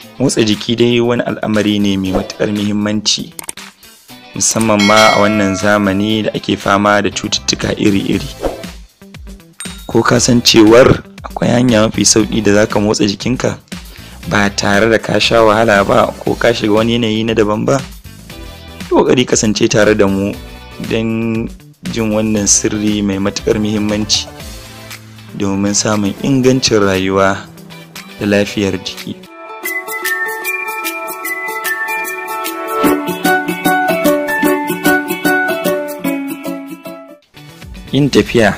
motsa jiki dai wani al'amari ne mai matuƙar muhimmanci musamman ma a wannan zamani da ake fama da cututtuka iri-iri ko ka san cewar akwai hanya mafi sauƙi da za ka motsa jikinka ba tare da ka sha wahala ba ko ka shiga wani yanayi na daban ba ƙoƙari kasance tare da mu don jin wannan sirri mai matuƙar muhimmanci domin samun ingancin rayuwa da lafiyar jiki yin tafiya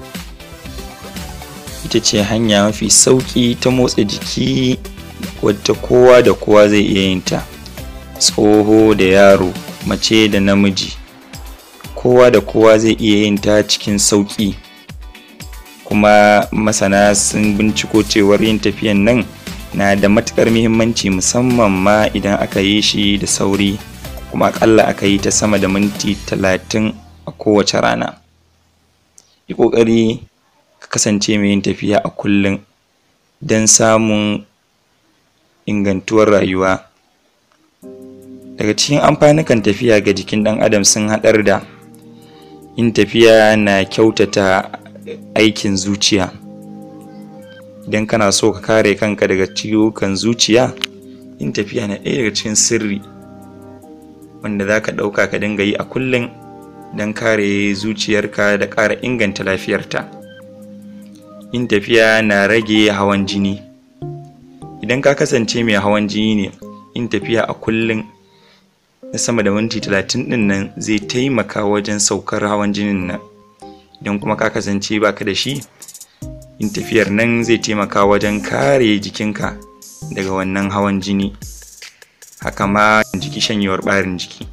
ita ce hanya mafi sauƙi ta motsa jiki wadda kowa da kowa zai iya yin ta tsoho da yaro mace da namiji kowa da kowa zai iya yin ta cikin sauƙi kuma masana sun binciko cewar yin tafiyan nan na da matuƙar muhimmanci musamman ma idan aka yi shi da sauri kuma akalla aka yi ta sama da minti talatin a kowace rana yi ƙoƙari ka kasance mai yin tafiya a kullum don samun ingantuwar rayuwa daga cikin amfanukan tafiya ga jikin ɗan adam sun haɗar da yin tafiya na kyautata aikin zuciya idan kana so ka kare kanka daga ciwukan zuciya yin tafiya na ɗaya daga cikin sirri wanda za ka ɗauka ka dinga yi a kullum don kare zuciyarka da ƙara inganta lafiyarta yin tafiya na rage hawan jini idan ka kasance mai hawan jini ne yin tafiya a kullum na sama da minti talatin ɗin nan zai taimaka wajen saukar hawan jinin nan idan kuma ka kasance baka da shi yin tafiyar nan zai taimaka wajen kare jikinka daga wannan hawan jini haka ma jiki shanyewar ɓarin jiki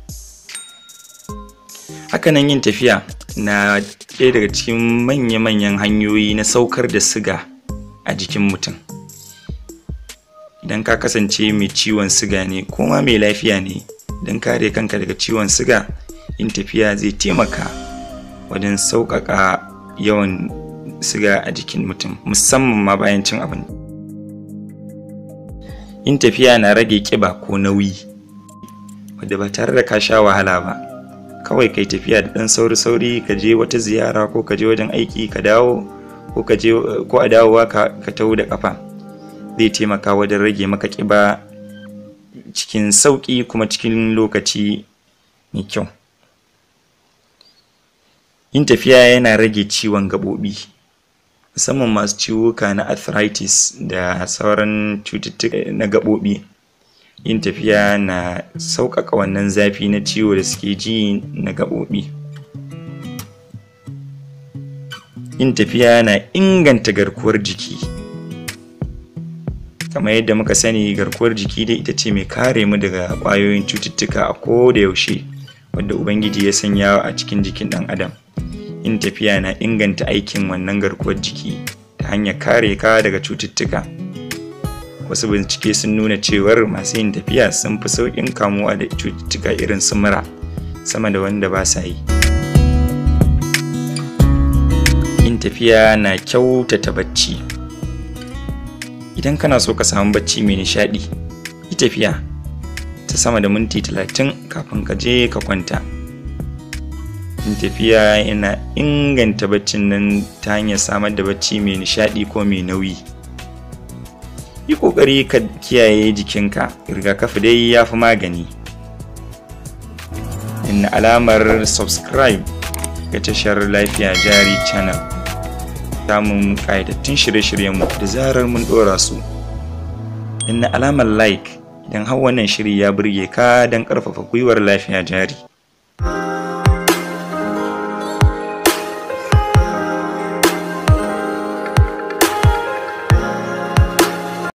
hakanan yin tafiya na ɗaya daga cikin manya-manyan hanyoyi na saukar da siga a jikin mutum idan ka kasance mai ciwon siga ne ko ma mai lafiya ne don kare kanka daga ciwon siga yin tafiya zai taimaka wajen sauƙaƙa yawan siga a jikin mutum musamman ma bayan cin abinci yin tafiya na rage ƙiba ko nauyi wadda ba tare da ka sha wahala ba kawai kai tafiya da ɗan sauri-sauri ka je wata ziyara ko ka je wajen aiki ka dawo ko ka je ko a dawowa ka taho da ƙafa zai taimaka wajen rage maka ƙiba cikin sauƙi kuma cikin lokaci mai kyau yin tafiya yana rage ciwon gaɓoɓi musamman masu ciwuka na arthritis da sauran cututtuka na gaɓoɓi yin tafiya na sauƙaƙa wannan zafi na ciwo da suke ji na gaɓoɓi yin tafiya na inganta garkuwar jiki kamar yadda muka sani garkuwar jiki dai ita ce mai kare mu daga ƙwayoyin cututtuka a ko da yaushe wadda ubangiji ya sanya a cikin jikin ɗan adam yin tafiya na inganta aikin wannan garkuwar jiki ta hanyar kare ka daga cututtuka wasu bincike sun nuna cewar masu yin tafiya sun fi sauƙin kamuwa da cututtuka irin su mura sama da wanda ba sa yi yin tafiya na kyautata bacci idan kana so ka samu bacci mai nishaɗi yi tafiya ta sama da minti talatin kafin ka je ka kwanta yin tafiya yana inganta baccin nan ta hanyar samar da bacci mai nishaɗi ko mai nauyi yi ƙoƙari ka kiyaye jikinka rigakafi dai ya fi magani inna alamar subscribe ga tashar lafiya jari channel samun ƙayatattun shirye-shiryenmu da zarar mun ɗora su inna alamar like idan har wannan shiri ya burge ka don ƙarfafa gwiwar lafiya jari